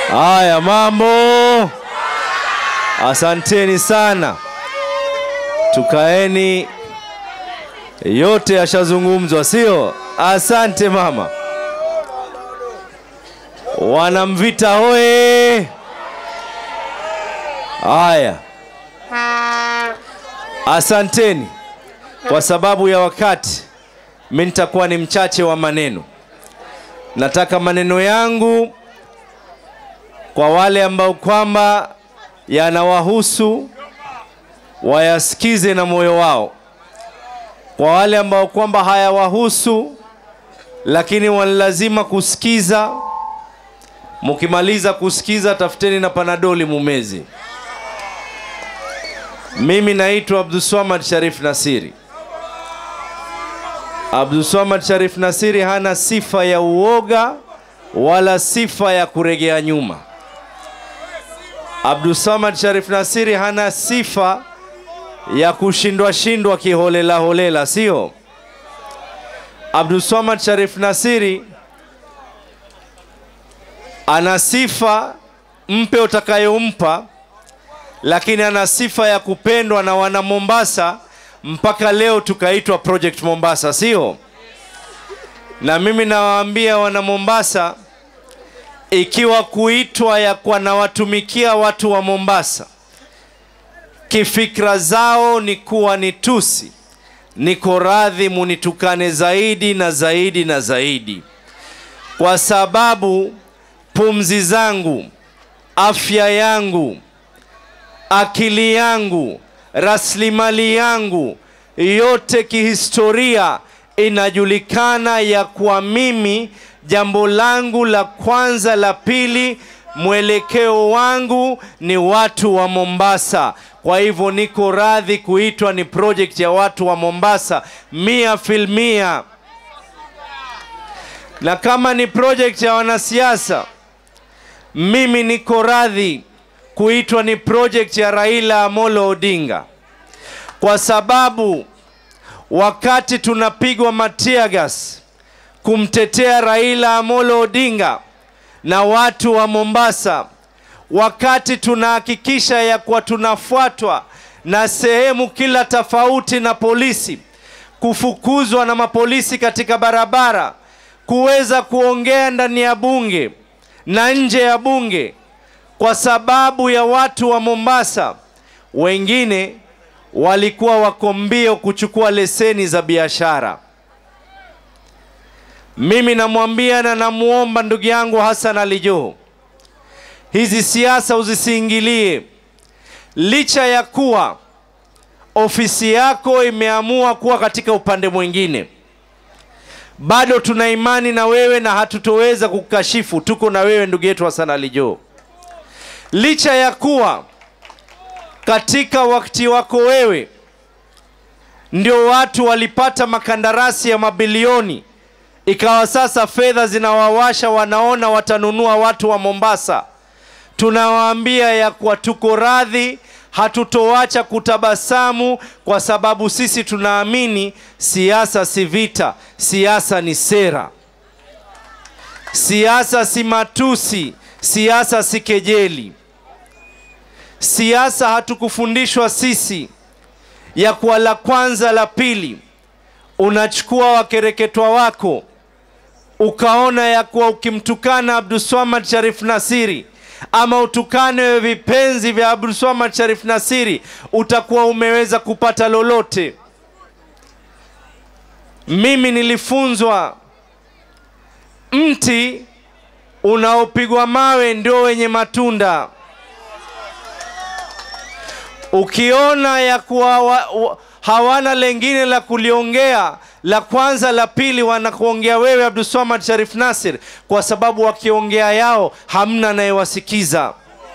Haya, mambo, asanteni sana. Tukaeni, yote yashazungumzwa, sio? Asante mama. Wanamvita hoye! Haya, asanteni. Kwa sababu ya wakati, mi nitakuwa ni mchache wa maneno. Nataka maneno yangu kwa wale ambao kwamba yanawahusu wayasikize na moyo wao. Kwa wale ambao kwamba hayawahusu lakini wanalazima kusikiza, mkimaliza kusikiza, tafuteni na panadoli mumezi. Mimi naitwa Abdulswamad Sharif Nasiri. Abdulswamad Sharif Nasiri hana sifa ya uoga wala sifa ya kuregea nyuma. Abdulsamad Sharif Nasiri hana sifa ya kushindwa shindwa kiholela holela, sio? Abdulsamad Sharif Nasiri ana sifa, mpe utakayompa, lakini ana sifa ya kupendwa na wana Mombasa mpaka leo tukaitwa Project Mombasa, sio? Na mimi nawaambia wana Mombasa, ikiwa kuitwa ya kwa nawatumikia watu wa Mombasa, kifikra zao ni kuwa ni tusi, niko radhi munitukane zaidi na zaidi na zaidi, kwa sababu pumzi zangu, afya yangu, akili yangu, rasilimali yangu yote kihistoria inajulikana ya kuwa mimi jambo langu la kwanza la pili mwelekeo wangu ni watu wa Mombasa. Kwa hivyo niko radhi kuitwa ni project ya watu wa Mombasa mia filmia, na kama ni project ya wanasiasa, mimi niko radhi kuitwa ni project ya Raila Amolo Odinga, kwa sababu wakati tunapigwa matiagas kumtetea Raila Amolo Odinga na watu wa Mombasa, wakati tunahakikisha ya kuwa tunafuatwa na sehemu kila tofauti na polisi, kufukuzwa na mapolisi katika barabara, kuweza kuongea ndani ya bunge na nje ya bunge, kwa sababu ya watu wa Mombasa wengine walikuwa wako mbio kuchukua leseni za biashara. Mimi namwambia na namuomba ndugu yangu Hassan Ali Joho, hizi siasa uzisiingilie, licha ya kuwa ofisi yako imeamua kuwa katika upande mwingine, bado tuna imani na wewe na hatutoweza kukashifu. Tuko na wewe ndugu yetu Hassan Ali Joho, licha ya kuwa katika wakati wako wewe ndio watu walipata makandarasi ya mabilioni, ikawa sasa fedha zinawawasha, wanaona watanunua watu wa Mombasa. Tunawaambia ya kuwa tuko radhi, hatutoacha kutabasamu, kwa sababu sisi tunaamini siasa si vita, siasa ni sera, siasa si matusi, siasa si kejeli. Siasa hatukufundishwa sisi ya kuwa la kwanza la pili, unachukua wakereketwa wako ukaona ya kuwa ukimtukana Abdulswamad Sharif Nasiri ama utukane vipenzi vya Abdulswamad Sharif Nasiri utakuwa umeweza kupata lolote. Mimi nilifunzwa mti unaopigwa mawe ndio wenye matunda. Ukiona ya kuwa wa, wa, hawana lengine la kuliongea, la kwanza la pili wanakuongea wewe Abdulswamad Sharif Nasir, kwa sababu wakiongea yao hamna anayewasikiza.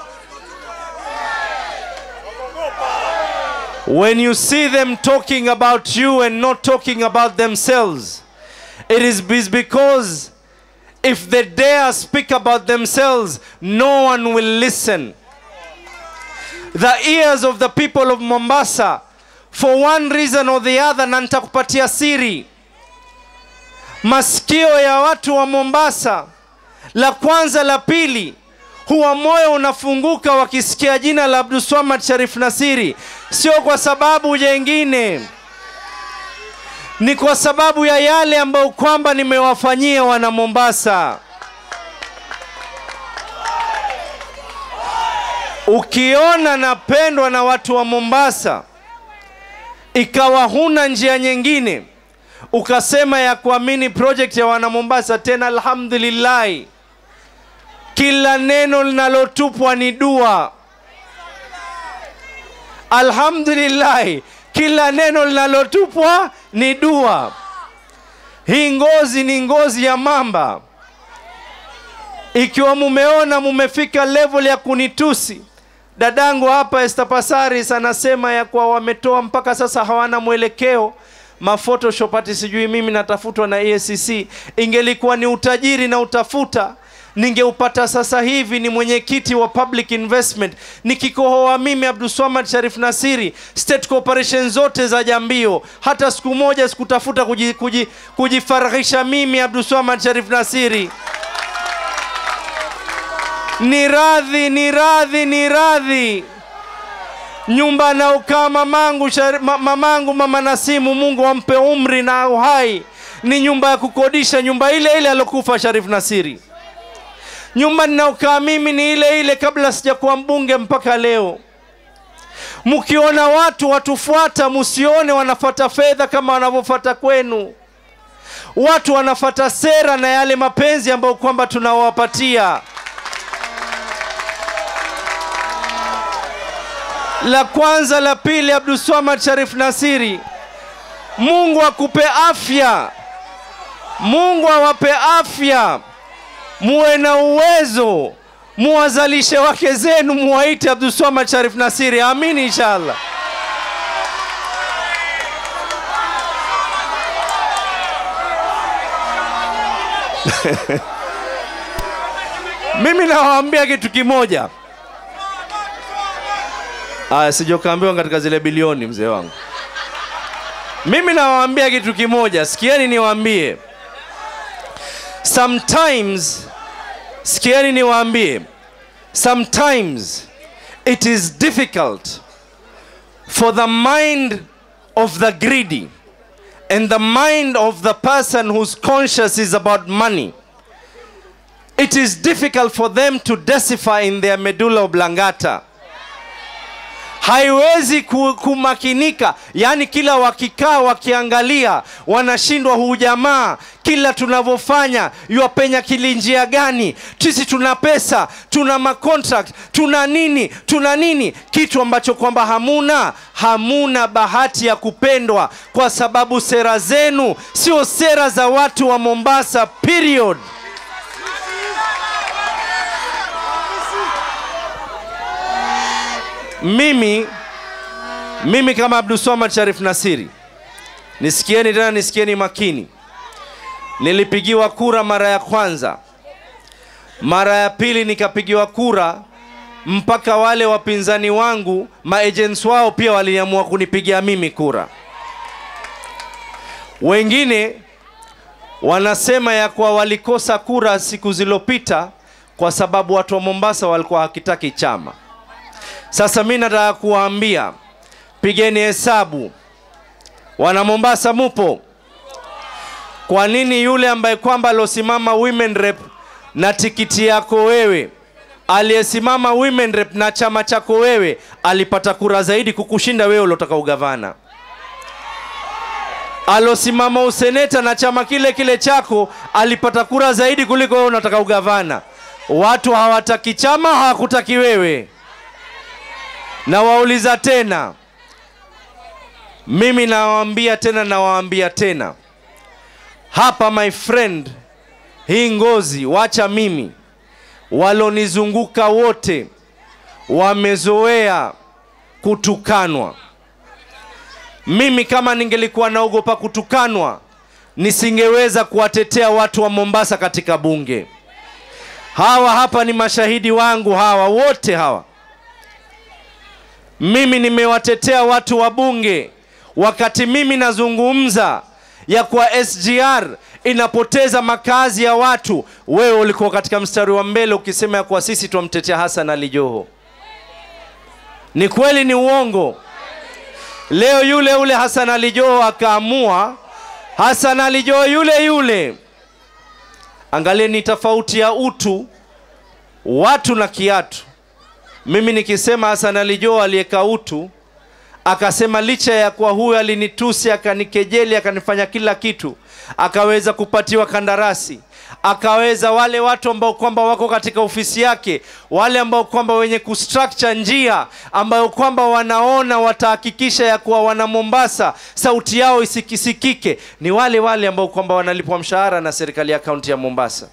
When you see them talking about you and not talking about themselves, it is because if they dare speak about themselves, no one will listen. The ears of the people of Mombasa, for one reason or the other, na nitakupatia siri, masikio ya watu wa Mombasa, la kwanza la pili, huwa moyo unafunguka wakisikia jina la Abdulswamad Sharif Nasiri, sio kwa sababu jengine, ni kwa sababu ya yale ambayo kwamba nimewafanyia wana Mombasa. Ukiona napendwa na watu wa Mombasa, ikawa huna njia nyingine, ukasema ya kuamini project ya wana Mombasa, tena alhamdulillahi, kila neno linalotupwa ni dua. Alhamdulillahi, kila neno linalotupwa ni dua. Hii ngozi ni ngozi ya mamba. Ikiwa mumeona mumefika level ya kunitusi, dadangu hapa Esther Passaris anasema ya kuwa wametoa mpaka sasa hawana mwelekeo mafotoshop ati sijui mimi natafutwa na EACC. Ingelikuwa ni utajiri na utafuta ningeupata sasa hivi. Ni mwenyekiti wa public investment, nikikohoa mimi Abdulswamad Sharif Nasiri, state corporation zote za Jambio, hata siku moja sikutafuta kuji, kuji, kujifarahisha mimi Abdulswamad Sharif Nasiri ni radhi, ni radhi, ni radhi. Nyumba anaokaa mamangu, shari- ma- mamangu mama Nasimu, Mungu ampe umri na uhai, ni nyumba ya kukodisha, nyumba ile ile alokufa Sharif Nasiri. Nyumba ninaokaa mimi ni ile ile kabla sijakuwa mbunge mpaka leo. Mkiona watu watufuata, msione wanafata fedha kama wanavyofata kwenu. Watu wanafata sera na yale mapenzi ambayo kwamba tunawapatia. La kwanza, la pili, Abdulswamad Sharif Nasiri, Mungu akupe afya, Mungu awape afya, muwe na uwezo, muwazalishe wake zenu, muwaite Abdulswamad Sharif Nasiri. Amini inshallah. Mimi nawaambia kitu kimoja. Aya, sijokaambiwa katika zile bilioni, mzee wangu. Mimi nawaambia kitu kimoja, sikieni niwaambie. Sometimes, sikieni niwaambie, sometimes it is difficult for the mind of the greedy and the mind of the person whose conscious is about money it is difficult for them to decipher in their medulla oblongata haiwezi ku- kumakinika yaani kila wakikaa wakiangalia wanashindwa huu jamaa kila tunavyofanya yuwapenya kilinjia gani sisi tuna pesa tuna macontract tuna nini tuna nini kitu ambacho kwamba hamuna hamuna bahati ya kupendwa kwa sababu sera zenu sio sera za watu wa mombasa period mimi mimi kama Abdulswamad Sharif Nasiri, nisikieni tena, nisikieni makini. Nilipigiwa kura mara ya kwanza, mara ya pili nikapigiwa kura, mpaka wale wapinzani wangu maagents wao pia waliamua kunipigia mimi kura. Wengine wanasema ya kuwa walikosa kura siku zilizopita kwa sababu watu wa Mombasa walikuwa hakitaki chama. Sasa mi nataka kuwaambia, pigeni hesabu. Wana Mombasa mupo? Kwa nini yule ambaye kwamba aliosimama women rep na tikiti yako wewe, aliyesimama women rep na chama chako wewe, alipata kura zaidi kukushinda wewe uliotaka ugavana? Alosimama useneta na chama kile kile chako alipata kura zaidi kuliko wewe unataka ugavana. Watu hawataki chama, hawakutaki wewe na wauliza tena, mimi nawaambia tena, nawaambia tena hapa, my friend, hii ngozi, wacha mimi, walonizunguka wote wamezoea kutukanwa. Mimi kama ningelikuwa naogopa kutukanwa, nisingeweza kuwatetea watu wa Mombasa katika bunge. Hawa hapa ni mashahidi wangu, hawa wote hawa mimi nimewatetea watu wa bunge wakati mimi nazungumza ya kwa SGR inapoteza makazi ya watu, wewe ulikuwa katika mstari wa mbele ukisema ya kuwa sisi twamtetea Hassan Ali Joho. Ni kweli, ni uongo? Leo yule yule Hassan Ali Joho akaamua, Hassan Ali Joho yule yule, angalieni tofauti ya utu, watu na kiatu. Mimi nikisema Hassan Ali Joho aliyeka utu akasema licha ya kuwa huyu alinitusi akanikejeli akanifanya kila kitu, akaweza kupatiwa kandarasi, akaweza wale watu ambao kwamba wako katika ofisi yake, wale ambao kwamba wenye kustructure njia ambayo kwamba wanaona watahakikisha ya kuwa wana Mombasa sauti yao isikisikike, ni wale wale ambao kwamba wanalipwa mshahara na serikali ya kaunti ya Mombasa.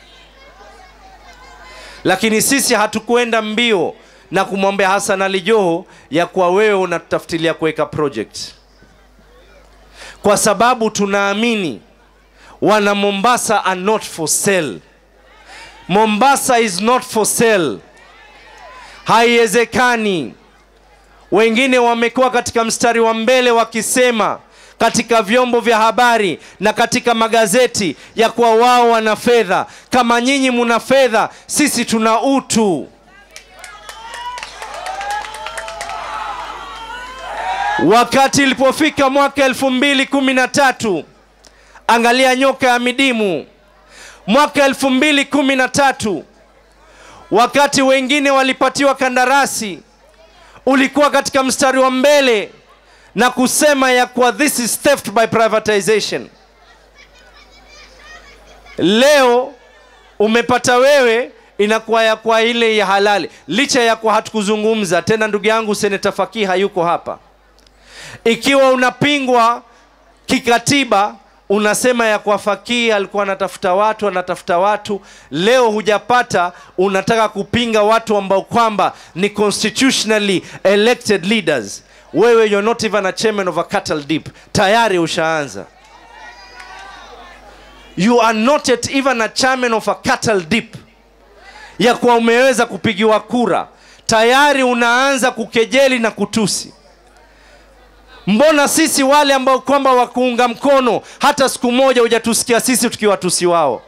Lakini sisi hatukuenda mbio na kumwambia Hassan Ali Joho ya kuwa wewe unatutafutilia kuweka project, kwa sababu tunaamini wana Mombasa are not for sale. Mombasa is not for sale, haiwezekani. Wengine wamekuwa katika mstari wa mbele wakisema katika vyombo vya habari na katika magazeti ya kuwa wao wana fedha. Kama nyinyi muna fedha, sisi tuna utu. Wakati ilipofika mwaka elfu mbili kumi na tatu angalia nyoka ya midimu. Mwaka elfu mbili kumi na tatu wakati wengine walipatiwa kandarasi, ulikuwa katika mstari wa mbele na kusema ya kuwa this is theft by privatization. Leo umepata wewe inakuwa ya kwa ile ya halali, licha ya kuwa hatukuzungumza tena. Ndugu yangu Seneta Fakii hayuko hapa ikiwa unapingwa kikatiba, unasema ya kwa Fakii alikuwa anatafuta watu, anatafuta watu. Leo hujapata, unataka kupinga watu ambao kwamba ni constitutionally elected leaders. Wewe you're not even a chairman of a cattle dip, tayari ushaanza. You are not yet even a chairman of a cattle dip, ya kuwa umeweza kupigiwa kura, tayari unaanza kukejeli na kutusi. Mbona sisi wale ambao kwamba wakuunga mkono hata siku moja hujatusikia sisi tukiwatusi wao?